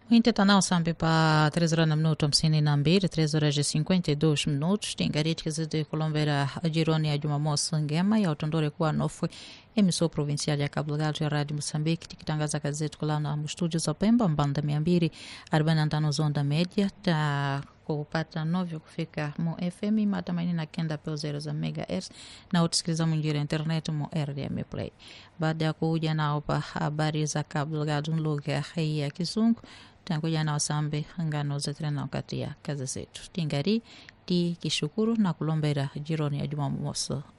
Muinte nao sambe pa 3 horas na minuto hamsini na mbili 3 horas e 52 minutos tingariti kizidi kulombera jironi ya Jumamosi ngema ya utondore kuwa nofwe emissora provincial ya Cabo Delgado ya Rádio Moçambique tikitangaza kazi zetu kulana mstudio za Pemba mbanda mia mbili arobaini na tano zonda media ta kupata novyo kufika mo FM matumaini na kenda peo zero za megahertz na utusikiliza mwinjira internet mo RDM Play. Baada ya kuja nao pa habari za Cabo Delgado lugha ya Kizungu tanguja nao sambe ngano zetirana wakati ya kazi zetu tingari ti kishukuru na kulombera jironi ya Jumamosi